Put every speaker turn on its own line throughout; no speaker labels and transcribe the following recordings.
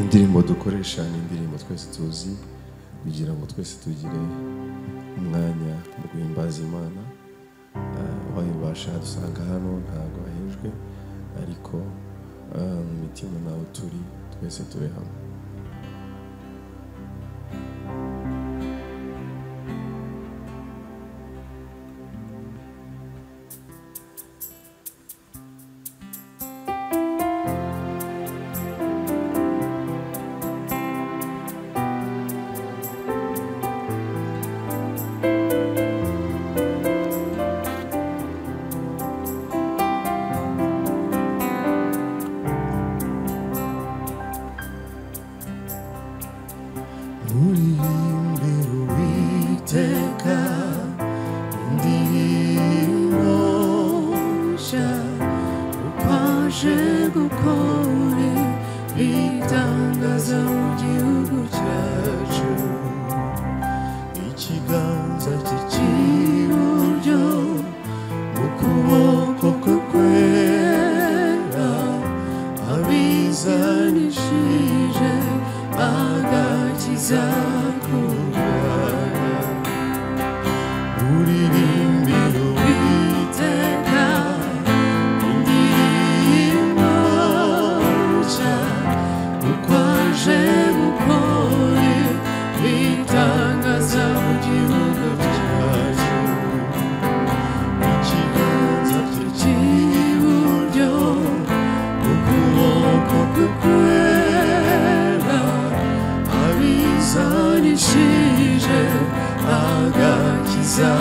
indirimbo dukoresha ni indirimbo twese tuzi kugira ngo twese tugire umwanya wo guhimbaza imana wayibasha dusanga hano ntabwo ahejwe ariko ah, mu mitima nawe turi twese tube hamwe muririmbire uwiteka indirimbo nshya upaje gukore ibitangaza mu gihugu cyacu ikiganza cye cy'iburyo mu kuboko kwe kwera abizanishije agakiza ku Bwana uririmbire uwiteka indirimbo nshya uko aje gukora ibitangaza mu gihugu cyacu ikiganza cye cy'iburyo ukuboko kwe kwera abizanishije agakiza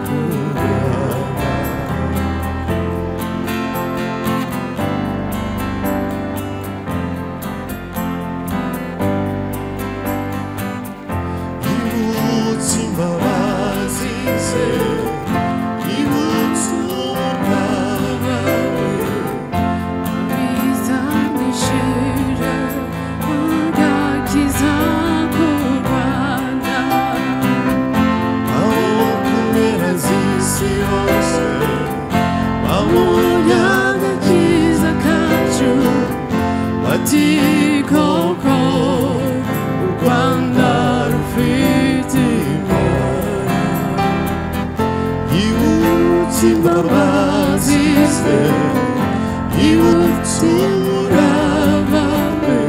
ku Bwana ibutse imbabazi ze ibutse umugaba we
bizanishije agakiza ku Rwanda
abo ku mpera z'isi hose babonye agakiza kacu bati koko u rwanda rufite imbaraga yibutse imbabazi ze yibutse umurava we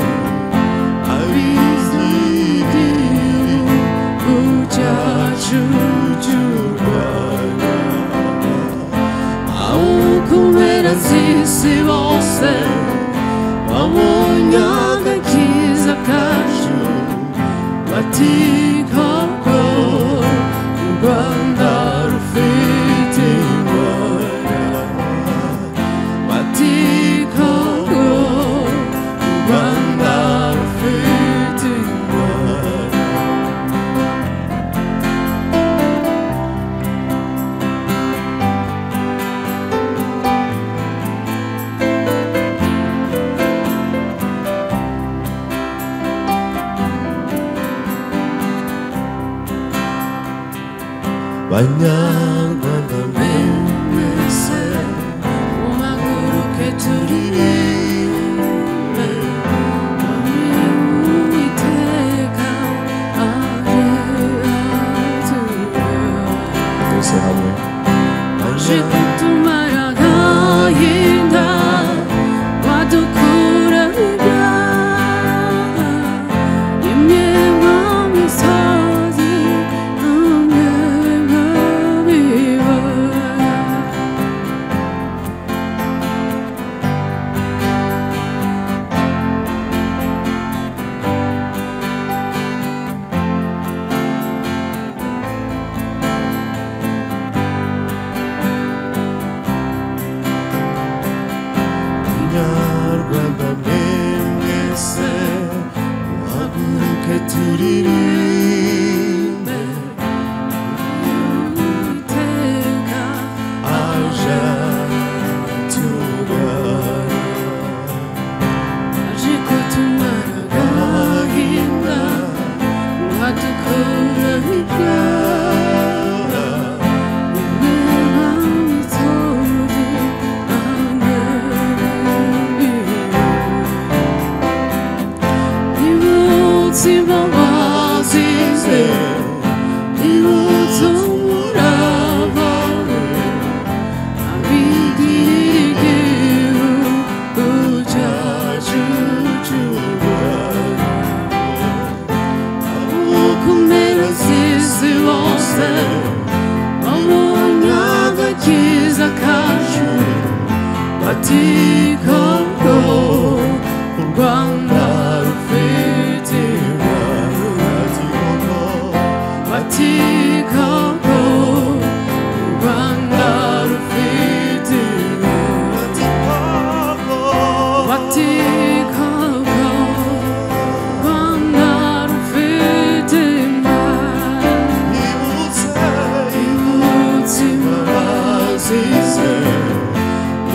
abizigiri ku cyacu cy'u rwanda aho ku mpera z'isi bose babonye agakiza kacu bati koko u rwanda rufite imbaraga bati koko u rwanda rufite imbaraga banyarwanda mwese
umaguruke
turirimbe
Uwiteka aje atugana
twese hamwe
aje kutumara agahinda wadukura ibyaha imyenda misozi imyenda mibi
turirimbe
uwiteka
aje tugana
aje kutumara agahinda uwadukura ibyaha ubwira mitodi angeri imunsi babazize imunsi umurava Rwanda rufite Vatikako Rwanda rufite Vatikako Rwanda rufite imbaraga y'umutima bazize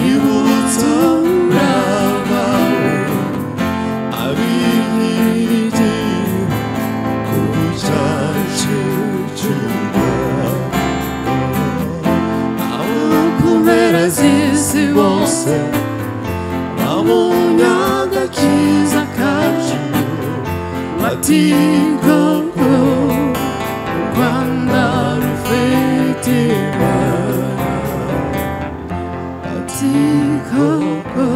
y'ubutabare aho ku mpera z'isi bose babonye agakiza kacu matigoko rwanda rufite ibara matigoko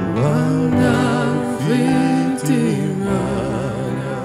rwanda rufite ibara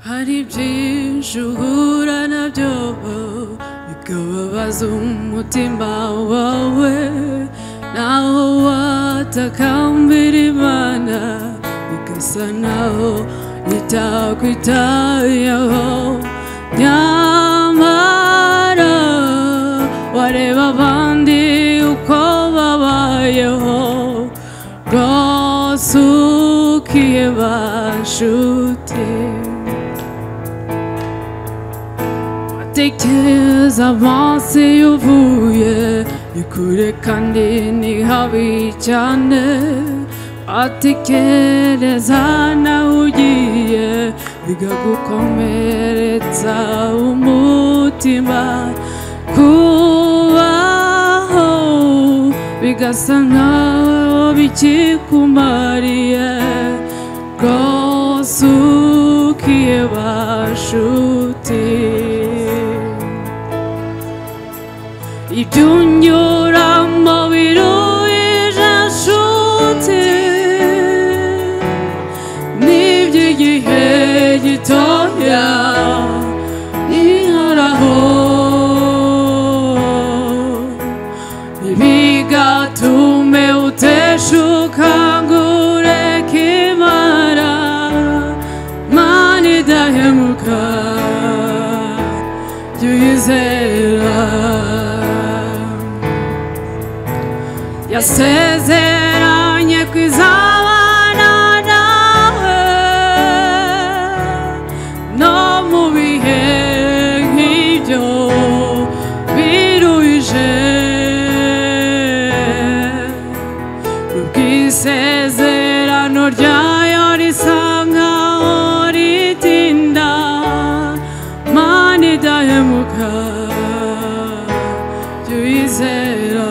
hari byinshi uhura nabyo bikababaza umutima wawe naho watakambira imana bigasa naho itakwitayeho nyamara wareba abandi uko babayeho rwose ukiye bashuti Atekereza avanse uvuye ni kure kandi ni habi cyane atekereza nawe ugiye bigagukomeretsa umutima kubaho bigasa nkaho bikikumariye rwose ukiye bashuti ibyunyuramo biruje nshuti n'iby'igihe gitoya ihoraho bigatume uteshuka ngo ureke imana mana idahemuka jya uyizera yasezeranye ko izabana nawe no mu bihe nk'ibyo biruje ubwisezerano ryayo risa nkaho ritinda mana idahemuka jya uyizera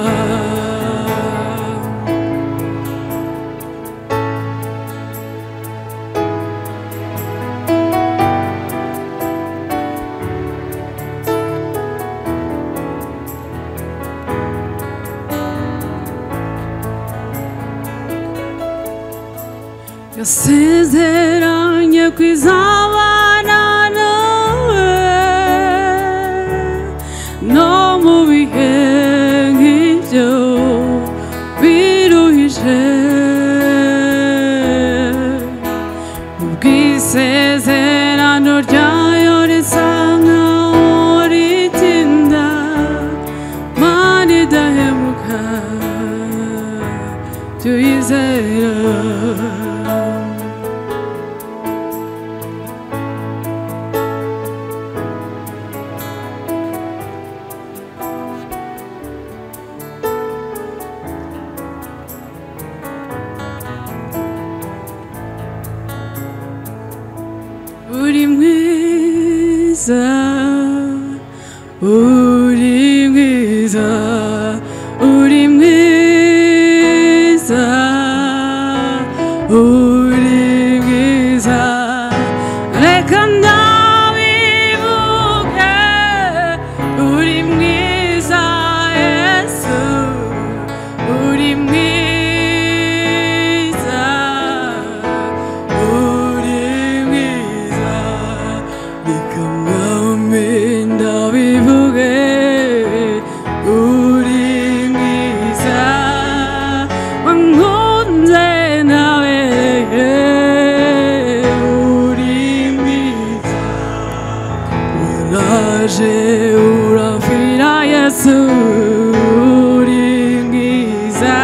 yasezeranye kwizabana nawe no mu bihe nk'ibyo biruhije mu bwisezerano ryayo risa nkaho ritinda mana idahemuka tuyizera uri mwiza uri mwiza uri mwiza uri mwiza reka ndabivuge uri mwiza yesu uri mwiza uri mwiza reka mwame ndabivuge uri mwiza wankunze nabereye uri mwiza waraje urafira yesu uri mwiza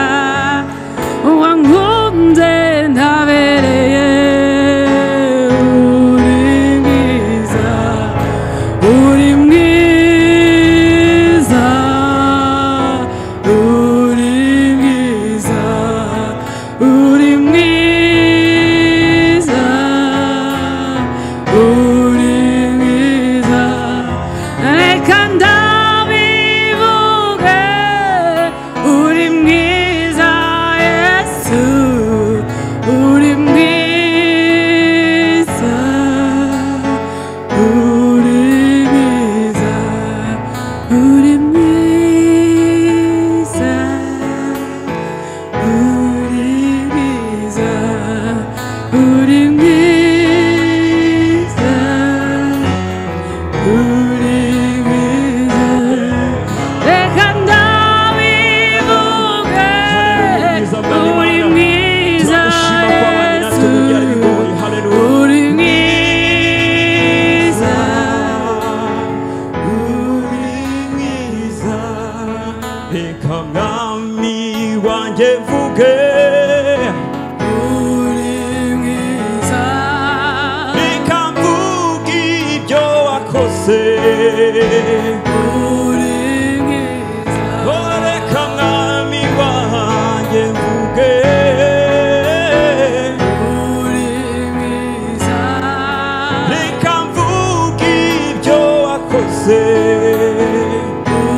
wankunze ndabereye uri mwiza uri mwiza uri mwiza uri mwiza uri mwiza reka ndabivuge uri mwiza yesu uri mwiza uri mwiza uri mwiza uri mwiza uri mwiza uri mwiza reka ndabivuge uri mwiza yesu uri mwiza
reka mwami wanjye mvuge
uri mwiza
reka mvuge ibyo wakoze
uri mwiza
Oh, reka mwami wanjye mvuge
uri mwiza
reka mvuge ibyo wakoze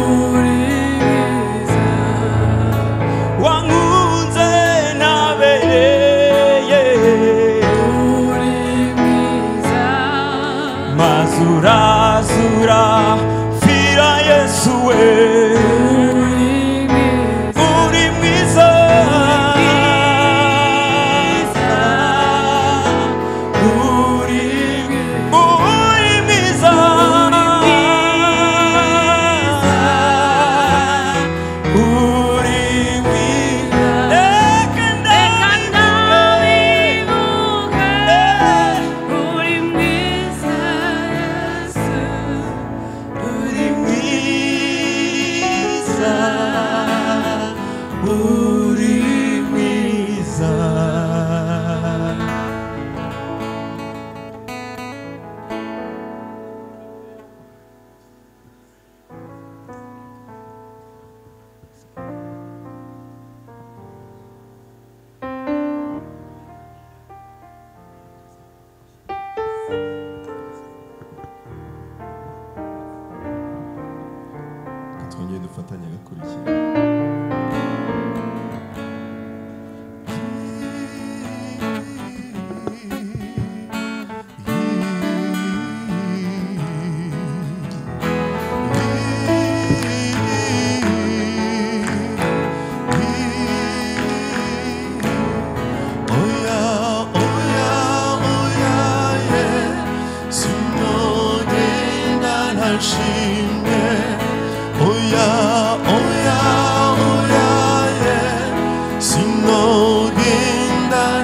uri mwiza
wankunze nabereye
uri mwiza
mazurazura fira yesu we uri mwiza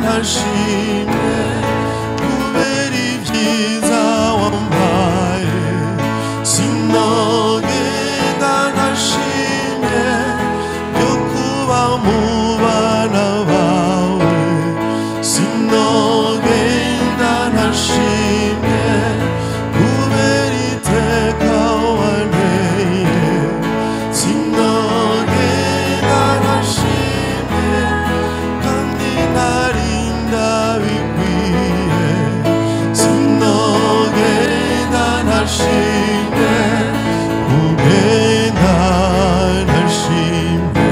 nashimwe kubera ibyiza wampaye sinogenda nashimwe byo kuba mu bana bawe sinogenda nashimwe kubera iteka wanteye sinogenda nashimwe kandi ntari ndabikwiye sinogenda nashimwe ugenda nashimwe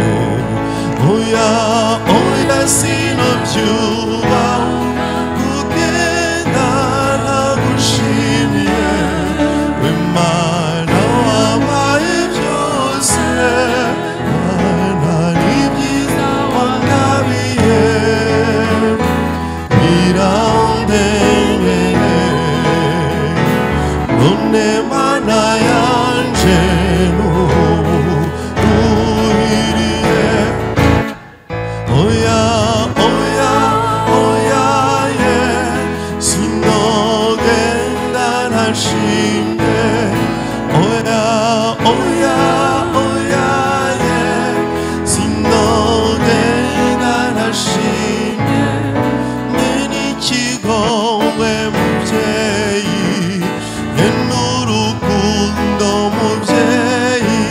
oya oya sinobyuba kugenda nagushimye wemana wabaye byose mana n'ibyiza wangabiye birandemeye none mana yanje n'ubu uhiriye Oya, oya, oya, ye Sinogenda nashimye Oya, oya, oya, ye Sinogenda nashimye n'ikigowe mubyeyi ye n'urukundo mubyeyi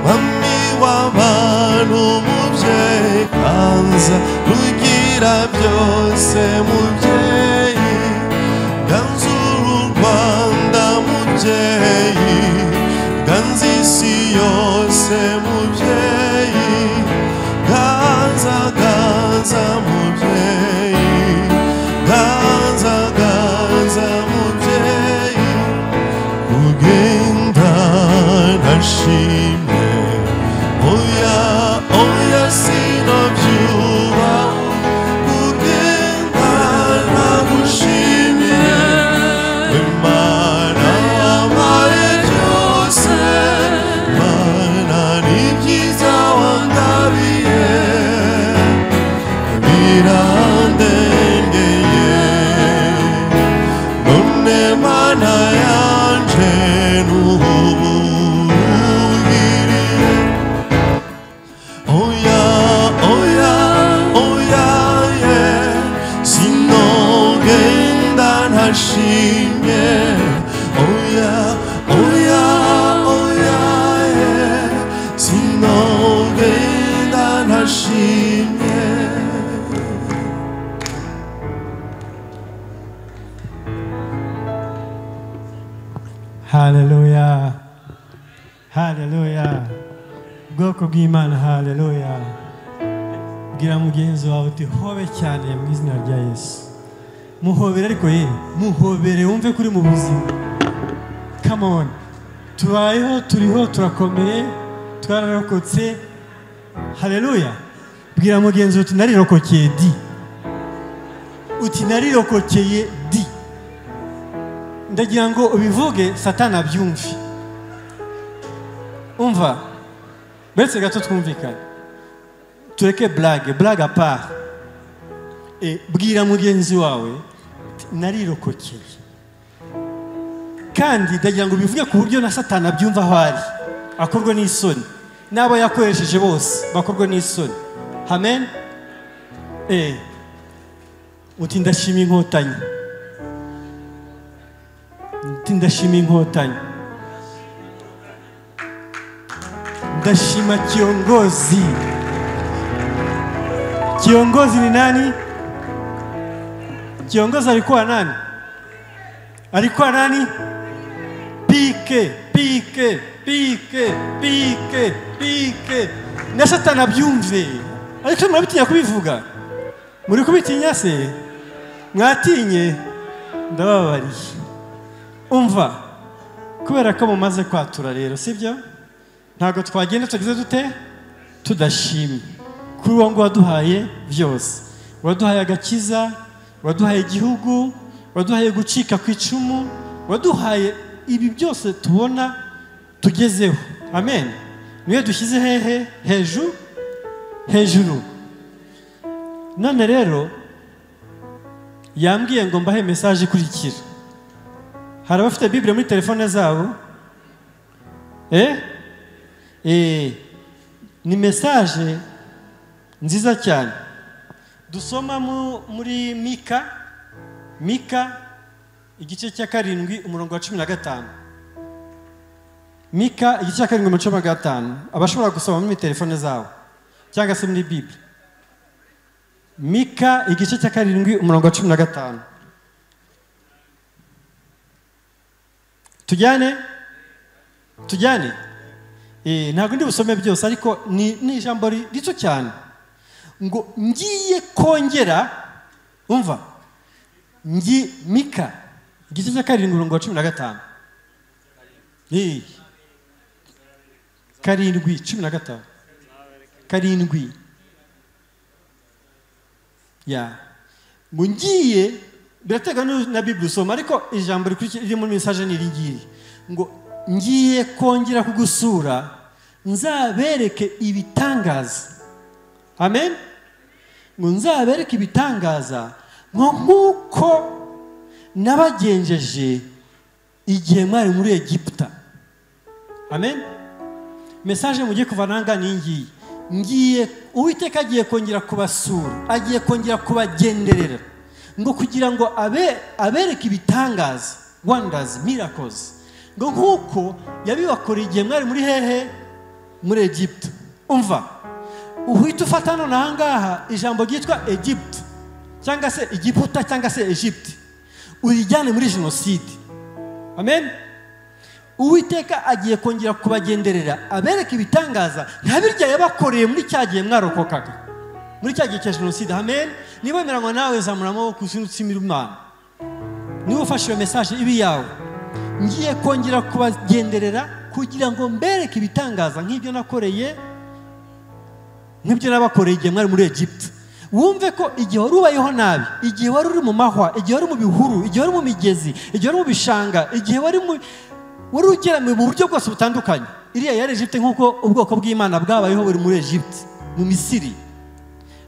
mami w'abantu mubyeyi kanza rugira byose mubyeyi ganzura u rwanda mubyeyi ganza isi yose mubyeyi ganza ganza mubyeyi ganza ganza mubyeyi kugenda nashimye oya oya sinobyuba kugenda nagushimye Imana wampaye byose, Mana n'ibyiza wangabiye, birandengeye. None Mana yanje n'ubuhungiriye. Oya, oya, oya, ye, sinogenda ntashimye. Oya, oya, oya, ye, sinogenda ntashimye.
Hallelujah. Hallelujah. Bwoko bw'Imana hallelujah. Bwira mugenzi wawe uti hobe cyane mu izina rya Yesu. Muhobere ariko ye, muhobere wumve kuri mu buzima. Come on. Tubayeho, turiho, turakomeye, twararokotse. Hallelujah. Bwira mugenzi wawe uti narirokokeye di. Uti narirokokeye di. ndagira ngo ubivuge satani abyumve umva uretse gato twumvikane tureke burage burage apara E, bwira mugenzi wawe uti, narirokokeye kandi ndagira ngo ubivuge ku buryo na satani abyumva aho ari akorwe n'isoni n'abo yakoresheje bose bakorwe n'isoni amen Eh, uti ndashima inkotanyi Uti ndashima inkotanyi ndashima kiongozi kiongozi ni nani kiongozi alikuwa nani alikuwa nani pike pike pike pike pike na satani abyumve ariko murabitinya kubivuga muri kubitinya se mwatinye ndababariye umva kubera ko mumaze kwatura rero sibyo ntabwo twagenda tugize dute tudashimye kuri uwo ngo waduhaye byose waduhaye agakiza waduhaye igihugu waduhaye gucika ku icumu waduhaye ibi byose tubona tugezeho amen niyo dushyize hehe hejuru hejuru none rero yambwiye ngo mbahe mesaje ikurikira hari abafite bibiri muri telefone zabo eh eh ni mesaje nziza cyane dusoma mu- muri mika mika igice cya karindwi umurongo wa cumi na gatanu mika igice cya karindwi umuco wa gatanu abashobora gusoma muri telefone zabo cyangwa se muri bibiri mika igice cya karindwi umurongo wa cumi na gatanu tujyane tujyane Eh, ntabwo ndi busome byose ariko ni ni ijambo ri- rito cyane ngo ngiye kongera umva ngi mika igice cya karindwi umurongo wa cumi na gatanu Eh, karindwi cumi na gatanu karindwi ya ngo ngiye biraterwa nu- na bibiri usoma ariko ijambo rikurikira riri muri mesaje ni iri ngiri ngo ngiye kongera kugusura nzabereke ibitangaza amen ngo nzabereke ibitangaza ngo nk'uko nabagenjeje igihe mwari muri egiputa amen mesaje mugiye kuvananga ni ngiyi ngiye uwiteka agiye kongera kubasura agiye kongera kubagenderera ngo kugira ngo abe abereke ibitangaza wonders miracles ngo nk'uko yabibakoreye igihe mwari muri hehe muri egiputa umva uhita ufata none ahangaha ijambo ryitwa egiputa cyangwa se igiputa cyangwa se egiputa urijyane muri jenoside amen uwiteka agiye kongera kubagenderera abereka ibitangaza nka birya yabakoreye muri cya gihe mwarokokaga muri cya gihe cya jenoside amen niba wemera ngo nawe zamura amaboko usunitsime imana niba ufashe iyo mesaje ibe iyawe ngiye kongera kubagenderera kugira ngo mbereke ibitangaza nk'ibyo nakoreye nk'ibyo nabakoreye igihe mwari muri egiputa wumve ko igihe wari ubayeho nabi igihe wari uri mu mahwa igihe wari mu bihuru igihe wari mu migezi igihe wari mu bishanga igihe wari mu wari ugeramiwe mu buryo bwose butandukanye iriya yari egiputa nk'uko ubwoko bw'imana bwabayeho buri muri egiputa mu misiri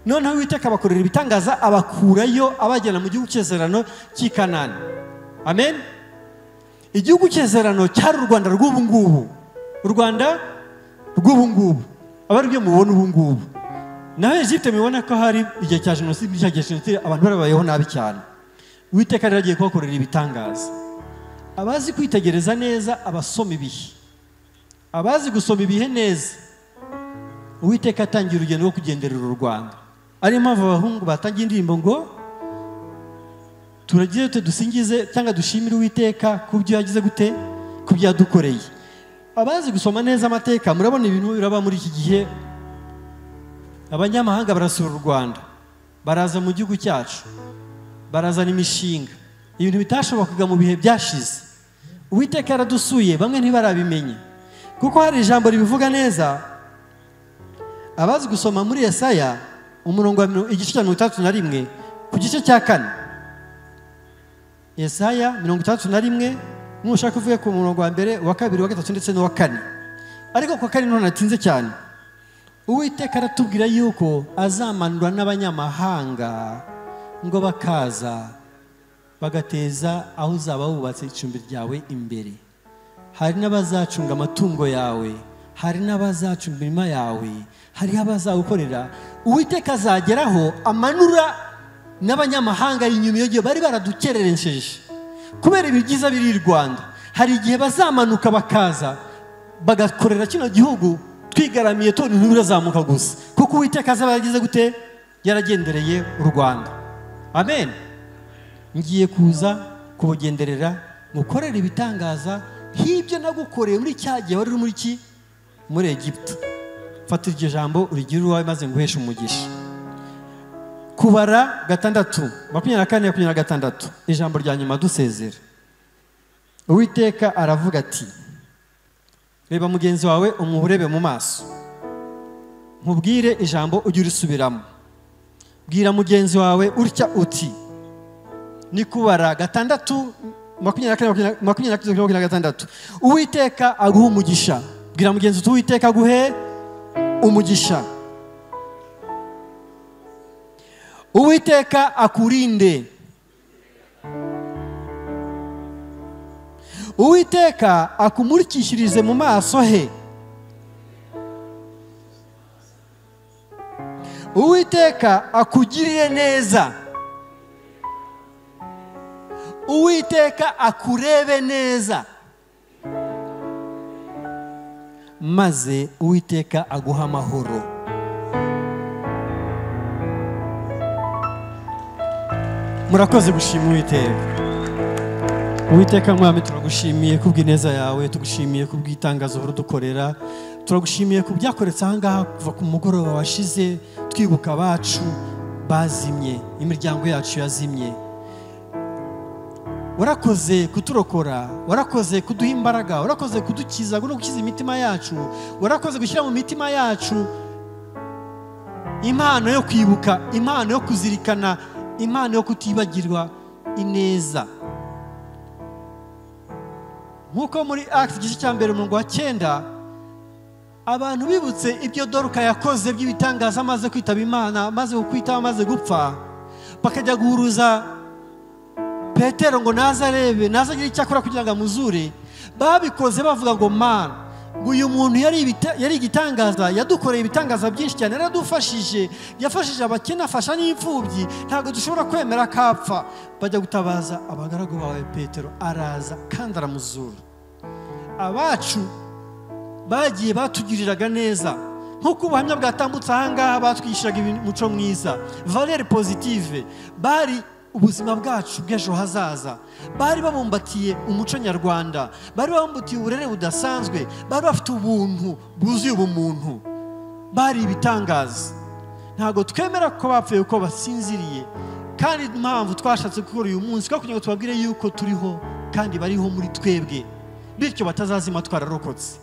noneho uwiteka abakorera ibitangaza abakurayo abajyana mu gihugu cy'isezerano cy'i kanani amen igihugu cy'isezerano cyari u rwanda rw'ubu ngubu u rwanda rw'ubu ngubu aba ari byo mubona ubu ngubu naho egiputa mubona ko hari igihe cya jenoside cya gihe jenoside abantu barabayeho nabi cyane uwiteka rero agiye kubakorera ibitangaza abazi kwitegereza neza abasoma ibihe abazi gusoma ibihe neza uwiteka atangiye urugendo rwo kugenderera u rwanda ariyo mpamvu abahungu batangiye indirimbo ngo turagize dute dusingize cyangwa dushimire uwiteka ku byo yagize gute ku byo yadukoreye abazi gusoma neza amateka murabona ibintu biraba muri iki gihe abanyamahanga barasura u rwanda baraza mu gihugu cyacu barazana imishinga ibintu bitashobokaga mu bihe byashize uwiteka yaradusuye bamwe ntibarabimenye kuko hari ijambo ribivuga neza abazi gusoma muri Yesaya umurongo wa mirongo- igice cya mirongo itandatu na rimwe ku gice cya kane Yesaya mirongo itandatu na rimwe nushaka uvuge ku murongo wa mbere uwa kabiri uwa gatatu ndetse n'uwa kane ariko ku wa kane none natinze cyane uwiteka aratubwira yuko azamanurwa n'abanyamahanga ngo bakaza bagateza aho uzaba wubatse icumbi ryawe imbere hari n'abazacunga amatungo yawe hari n'abazacunga imirima yawe hariho abazawukorera uwiteka azageraho amanura n'abanyamahanga inyuma iyo gihe bari baradukereresheje kubera ibibyiza biri i rwanda hari igihe bazamanuka bakaza bagakorera kino gihugu twigaramiye tubona ibintu birazamuka gusa kuko uwiteka azaba yaragize gute yaragendereye u rwanda amen ngiye kuza kubugenderera mukorere ibitangaza nk'ibyo nagukoreye muri cya gihe wari uri muri ki muri egiputa fata iryo jambo urigire uwawe maze nguheshe umugisha kubara gatandatu makumyabiri na kane makumyabiri na gatandatu ijambo rya nyuma dusezera uwiteka aravuga ati reba mugenzi wawe umuhurebe mu maso nkubwire ijambo ujye urisubiramo bwira mugenzi wawe utya uti ni kubara gatandatu makumyabiri na kane makumyabiri na- makumyabiri na kane makumyabiri na gatandatu uwiteka aguha umugisha bwira mugenzi uti uwiteka aguhe umugisha uwiteka akurinde uwiteka akumurikishirize mu maso he uwiteka akugirire neza uwiteka akurebe neza maze uwiteka aguha amahoro murakoze gushima uwiteka uwiteka mwami turagushimiye kubw'ineza yawe tugushimiye kubw'itangazo uhora udukorera turagushimiye ku byakoretse ahangaha kuva ku mugoroba washize twibuka abacu bazimye imiryango yacu yazimye warakoze kuturokora warakoze kuduha imbaraga warakoze kudukiza no gukiza imitima yacu warakoze gushyira mu mitima yacu impano yo kwibuka impano yo kuzirikana impano yo kutibagirwa ineza nk'uko muri akisi igice cya mbere umurongo wa cyenda abantu bibutse ibyo doruka yakoze by'ibitangaza amaze kwitaba imana amaze kukwitaba amaze gupfa bakajya guhuruza petero ngo naze arebe naze agire icyo akora kugira ngo amuzure babikoze bavuga ngo mana ngo uyu muntu yari ibita- yari igitangaza yadukoreye ibitangaza byinshi cyane yaradufashije yafashije abakene afasha n'imfubyi ntabwo dushobora kwemera ko apfa bajya gutabaza abagaragu bawe petero araza kandi aramuzura abacu bagiye batugiriraga neza nk'uko ubuhamya bwatambutse ahangaha batwishyuraga imico mwiza valeri pozitive bari ubuzima bwacu bw'ejo hazaza bari babumbatiye umuco nyarwanda bari babumbatiye uburere budasanzwe bari bafite ubuntu bwuzuye ubumuntu bari ibitangaza ntabwo twemera ko bapfuye uko basinziriye kandi impamvu twashatse gukora uyu munsi ko kugira ngo tubabwire yuko turiho kandi bariho muri twebwe bityo batazazima twararokotse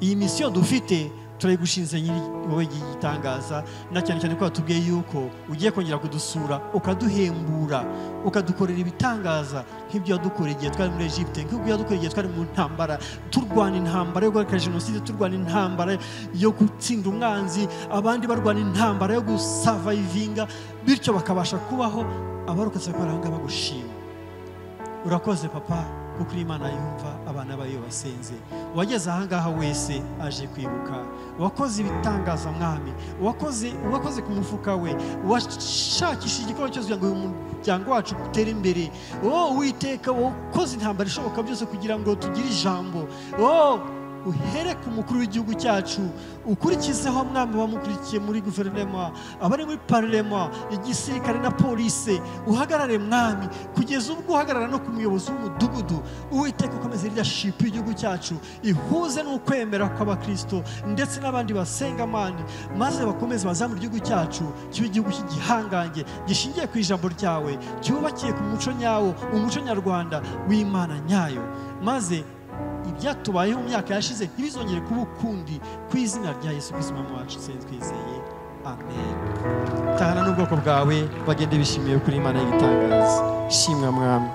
iyi misiyo dufite turayigushinze nyiri wowe gitangaza na cyane cyane ko batubwiye yuko ugiye kongera kudusura ukaduhembura ukadukorera ibitangaza nk'ibyo wadukoreye igihe twari muri Egypte nk'ibyo wadukoreye igihe twari mu ntambara turwana intambara yo guhagarika jenoside turwana intambara yo gutsinda umwanzi abandi barwana intambara yo gusavayivinga bityo bakabasha kubaho abarokotse bakoranga bagushima urakoze papa kuko uri imana yumva abana bayo basenze uwageze ahangaha wese aje kwibuka uwakoze ibitangaza mwami uwakoze uwakoze ku mufuka we uwashakishije igikorwa cyose kugira ngo uyu muryango wacu utere imbere wowe uwiteka wakoze intambara ishoboka byose kugira ngo tugire ijambo wowe uhere ku mukuru w'igihugu cyacu ukurikizeho mwami bamukurikiye muri guverinoma abari muri parlema igisirikare na polise uhagarare mwami kugeza ubwo uhagarara no ku muyobozi w'umudugudu uwiteka ukomeze irya shipu y'igihugu cyacu ihuze n'ukwemera kw'abakristo ndetse n'abandi basenga mani maze bakomeze bazamure igihugu cyacu kibe igihugu cy'igihangange gishingiye ku ijambo ryawe cyubakiye ku muco nyawo umuco nyarwanda w'imana nyayo maze ibyatubayeho mu myaka yashize ntibizongere kuba ukundi ku izina rya yesu kristo umwami wacu twese twizeye amen tahana n'ubwoko bwawe bagende bishimiye kuri imana y'igitangaza shimwa mwami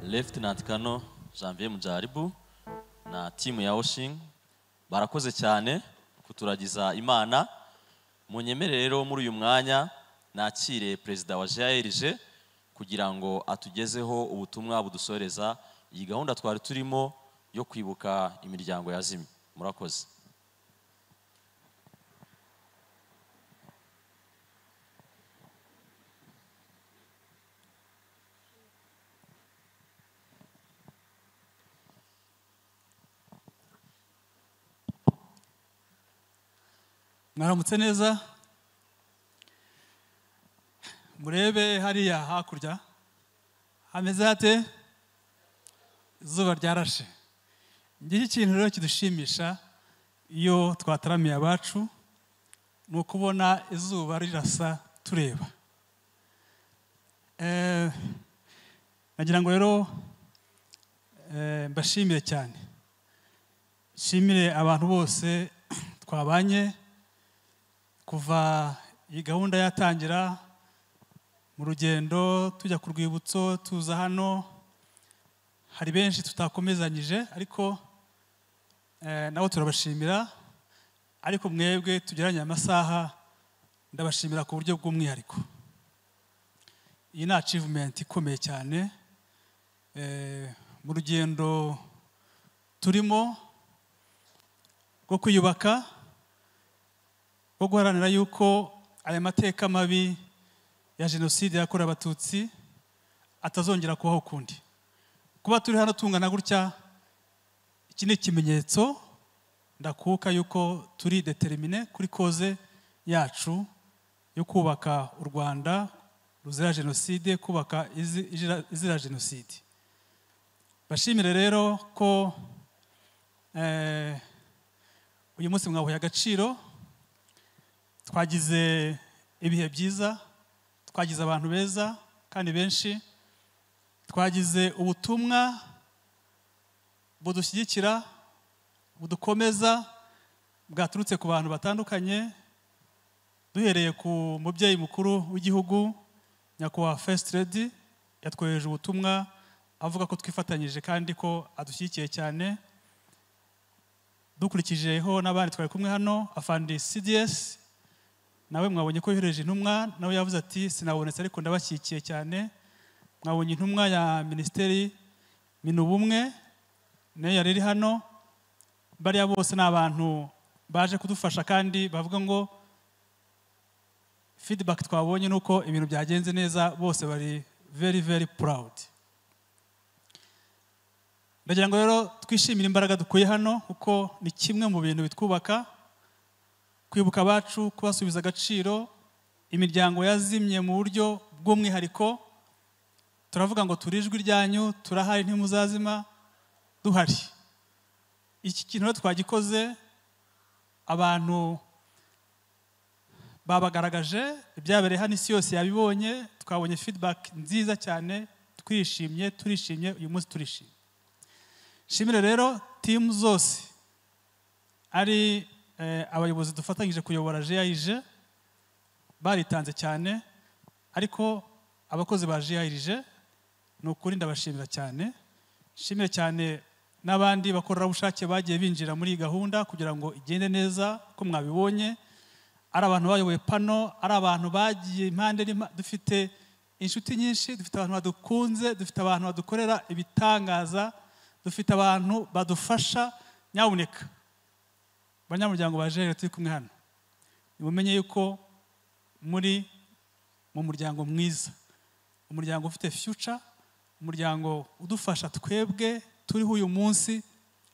Lieutenant Kano Janvier Mujaribu na timu ya Oshing barakoze cyane kuturagiza Imana munyemerere rero muri uyu mwanya nakire perezida wa JRG kugira ngo atugezeho ubutumwa budusoreza iyi gahunda twari turimo yo kwibuka imiryango yazimye murakoze
mwaramutse neza murebe hariya hakurya hameze hate izuba ryarashe ngiki ikintu rero kidushimisha iyo twataramiye abacu ni ukubona izuba rirasa tureba Eh, nagira ngo rero eh, mbashimire cyane nshimire abantu bose twabanye kuva iyi gahunda yatangira mu rugendo tujya ku rwibutso tuza hano hari benshi tutakomezanyije ariko eh, nabo turabashimira ariko mwebwe tugeranye amasaha ndabashimira ku buryo bw'umwihariko iyi ni achievement ikomeye cyane Eh, mu rugendo turimo rwo kwiyubaka rwo guharanira yuko aya mateka mabi ya jenoside yakorewe abatutsi atazongera kubaho ukundi kuba turi hano tungana gutya iki ni ikimenyetso ndakuka yuko turi determine kuri koze yacu yo kubaka u rwanda ruzira jenoside kubaka izi- izira- izira jenoside bashimire rero ko eh, uyu munsi mwahuye agaciro twagize ibihe byiza twagize abantu beza kandi benshi twagize ubutumwa budushyigikira budukomeza bwaturutse ku bantu batandukanye duhereye ku mubyeyi mukuru w'igihugu nyakubahwa first lady yatwohereje ubutumwa avuga ko twifatanyije kandi ko adushyigikiye cyane dukurikijeho n'abandi twari kumwe hano afandi cds nawe mwabonye ko yohereje intumwa nawe yavuze ati sinabonetse ariko ndabashyigikiye cyane mwabonye intumwa ya minisiteri minubumwe nayo yari iri hano bariya bose ni abantu baje kudufasha kandi bavuga ngo feedback twabonye ni uko ibintu byagenze neza bose bari very very proud ndagira ngo rero twishimire imbaraga dukuye hano kuko ni kimwe mu bintu bitwubaka kwibuka abacu kubasubiza agaciro imiryango yazimye mu buryo bw'umwihariko turavuga ngo turi ijwi ryanyu turahari ntimuzazima duhari iki kintu rero twagikoze abantu babagaragaje ibyabereye hano isi yose yabibonye twabonye feedback nziza cyane twishimye turishimye uyu munsi turishimye shimire rero timu zose ari eh, abayobozi dufatanyije kuyobora jayije baritanze cyane ariko abakozi ba jayirije ni ukuri ndabashimira cyane shimire cyane n'abandi bakorerabushake bagiye binjira muri iyi gahunda kugira ngo igende neza ko mwabibonye ari abantu bayoboye pano ari abantu bagiye impande n'impa- dufite inshuti nyinshi dufite abantu badukunze dufite abantu badukorera ibitangaza dufite abantu badufasha nyabuneka banyamuryango ba jere turi kumwe hano nimumenye yuko muri mu muryango mwiza umuryango ufite future umuryango udufasha twebwe turiho uyu munsi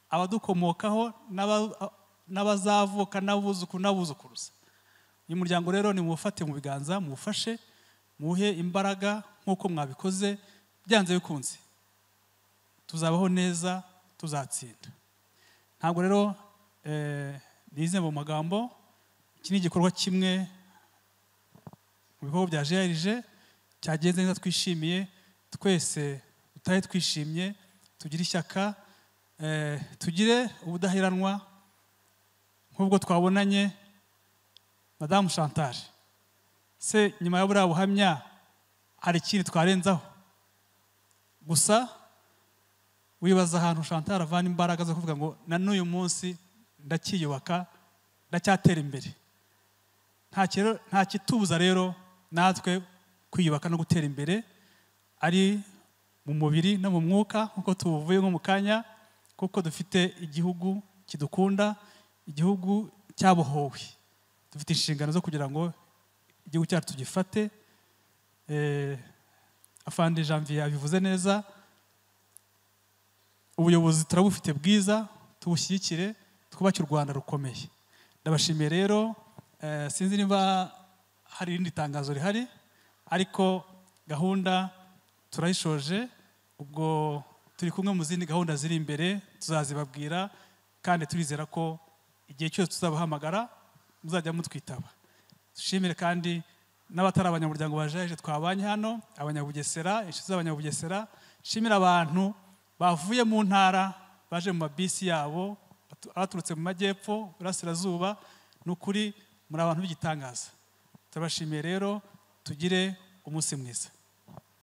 abadukomokaho n'aba- n'abazavuka n'abuzukuru n'abuzukuruza uyu muryango rero nimuwufate mu biganza muwufashe muwuhe imbaraga nk'uko mwabikoze byanze bikunze tuzabaho neza tuzatsinda ntabwo rero eh, nize mu magambo iki ni igikorwa kimwe mu bikorwa bya grg cyagenze neza twishimiye twese dutahe twishimye tugire ishyaka eh, tugire ubudaheranwa nk'ubwo twabonanye madamu chantal se nyuma ya buriya buhamya hari ikindi twarenzaho gusa wibaza ahantu chantal avana imbaraga zo kuvuga ngo na n'uyu munsi ndacyiyubaka ndacyatera imbere Nta kiro- nta kitubuza rero natwe kwiyubaka no gutera imbere ari mu mubiri no mu mwuka nk'uko tubuvuye nko mu kanya kuko dufite igihugu kidukunda igihugu cyabohowe dufite inshingano zo kugira ngo igihugu cyacu tugifate Eh, afande janvier abivuze neza ubuyobozi turabufite bwiza tubushyigikire twubake u rwanda rukomeye ndabashimiye rero eh, sinzi niba hari irindi tangazo rihari ariko gahunda turayishoje ubwo turi kumwe mu zindi gahunda ziri imbere tuzazibabwira kandi turizera ko igihe cyose tuzabahamagara muzajya mutwitaba dushimire kandi n'abatari abanyamuryango bajeje twabanye hano abanyabugesera inshuti z'abanyabugesera nshimire abantu bavuye mu ntara baje mu mabisi yabo batu- abaturutse mu majyepfo burasirazuba ni ukuri muri abantu b'igitangaza turabashimiye rero tugire umunsi mwiza